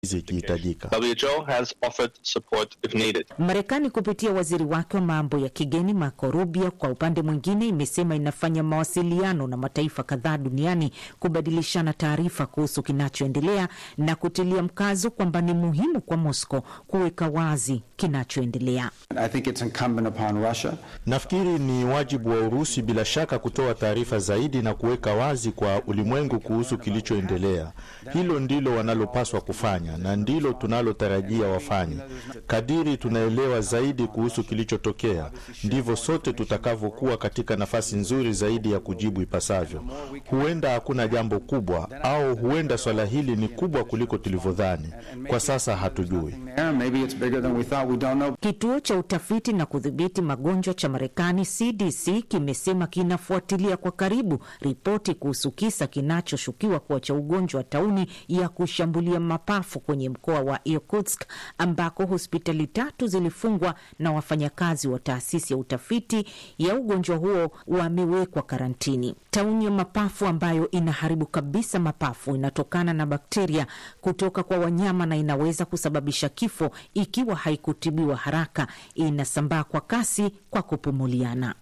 zikihitajika. WHO has offered support if needed. Marekani kupitia waziri wake wa mambo ya kigeni Marco Rubio, kwa upande mwingine, imesema inafanya mawasiliano na mataifa kadhaa duniani kubadilishana taarifa kuhusu kinachoendelea na kutilia mkazo kwamba ni muhimu kwa Moscow kuweka wazi kinachoendelea. I think it's incumbent upon Russia Nafikiri ni wajibu wa Urusi bila shaka kutoa taarifa zaidi na kuweka wazi kwa ulimwengu kuhusu kilichoendelea. Hilo ndilo wanalopaswa kufanya na ndilo tunalotarajia wafanye. Kadiri tunaelewa zaidi kuhusu kilichotokea, ndivyo sote tutakavyokuwa katika nafasi nzuri zaidi ya kujibu ipasavyo. Huenda hakuna jambo kubwa, au huenda swala hili ni kubwa kuliko tulivyodhani. Kwa sasa hatujui. there. Maybe it's bigger than we thought. We don't know. Kituo cha utafiti na kudhibiti magonjwa cha Marekani CDC kimesema kinafuatilia kwa karibu ripoti kuhusu kisa kinachoshukiwa kuwa cha ugonjwa wa tauni ya kushambulia mapafu kwenye mkoa wa Irkutsk ambako hospitali tatu zilifungwa na wafanyakazi wa taasisi ya utafiti ya ugonjwa huo wamewekwa karantini. Tauni ya mapafu ambayo inaharibu kabisa mapafu inatokana na bakteria kutoka kwa wanyama na inaweza kusababisha kifo ikiwa haikutibiwa haraka. Inasambaa kwa kasi kwa kupumuliana.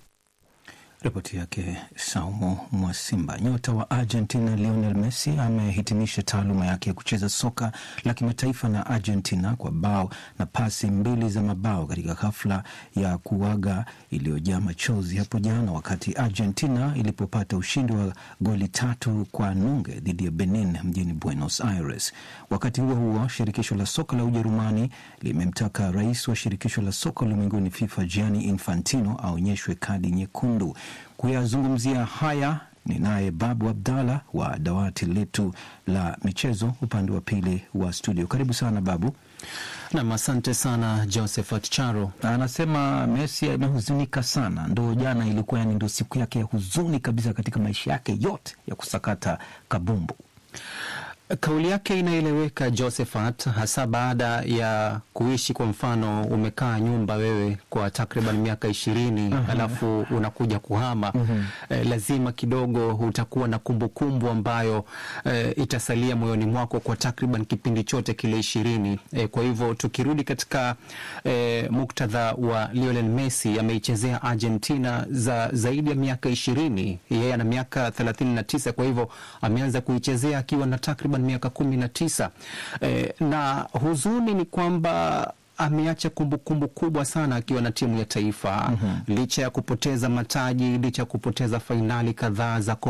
Ripoti yake Saumu Mwasimba. Nyota wa Argentina Lionel Messi amehitimisha taaluma yake ya kucheza soka la kimataifa na Argentina kwa bao na pasi mbili za mabao katika hafla ya kuaga iliyojaa machozi hapo jana, wakati Argentina ilipopata ushindi wa goli tatu kwa nunge dhidi ya Benin mjini Buenos Aires. Wakati huo huo, shirikisho la soka la Ujerumani limemtaka rais wa shirikisho la soka ulimwenguni FIFA Gianni Infantino aonyeshwe kadi nyekundu. Kuyazungumzia haya ni naye Babu Abdalla wa dawati letu la michezo upande wa pili wa studio. Karibu sana Babu. Nam, asante sana Josephat Charo. Anasema Messi amehuzunika sana, ndo jana ilikuwa yani ndo siku yake ya huzuni kabisa katika maisha yake yote ya kusakata kabumbu. Kauli yake inaeleweka Josephat, hasa baada ya kuishi kwa mfano, umekaa nyumba wewe kwa takriban miaka ishirini alafu unakuja kuhama eh, lazima kidogo utakuwa na kumbukumbu kumbu ambayo eh, itasalia moyoni mwako kwa takriban kipindi chote kile ishirini. Eh, kwa hivyo tukirudi katika eh, muktadha wa Lionel Messi, ameichezea Argentina za zaidi ya miaka ishirini. Yeye ana miaka thelathini na tisa, kwa hivyo ameanza kuichezea akiwa na takriban miaka kumi na tisa. Eh, na huzuni ni kwamba ameacha kumbukumbu kubwa sana akiwa na timu ya taifa licha ya kupoteza mataji, licha ya kupoteza fainali kadhaa za